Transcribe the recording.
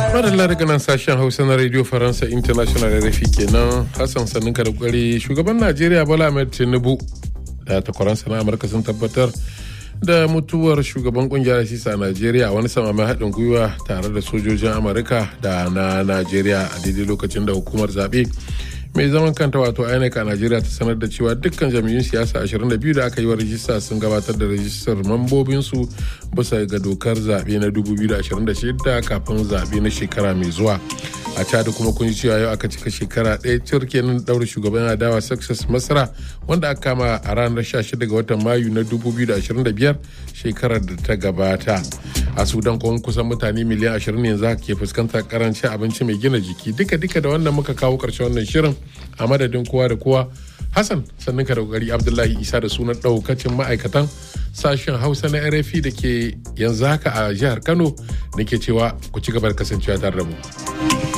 madalla daga nan sashen hausa na radio faransa international rfi kenan hassan sannin da kwari shugaban najeriya bola ahmed tinubu da takwaransa na amurka sun tabbatar da mutuwar shugaban kungiyar sisa a najeriya a wani samamin haɗin gwiwa tare da sojojin amurka da na najeriya a daidai lokacin da hukumar zaɓe mai zaman kanta wato inec a najeriya ta sanar da cewa dukkan jami'un siyasa 22 da aka yi wa rajista sun gabatar da rajistar mambobinsu bisa ga dokar zaɓe na 2026 kafin zaɓe na shekara mai zuwa a chad kuma kun ji cewa yau aka cika shekara ɗaya cir kenan ɗaure shugaban adawa success masara wanda aka kama a ranar 16 ga watan mayu na 2025 shekarar da ta gabata a sudan kuma kusan mutane miliyan 20 yanzu haka ke fuskantar karancin abinci mai gina jiki duka duka da wannan muka kawo ƙarshen wannan shirin a madadin kowa da kowa hassan sannan ka da kokari abdullahi isa da sunan ɗaukacin ma'aikatan sashen hausa na rfi da ke yanzu haka a jihar kano nake cewa ku ci gaba da kasancewa tare da mu.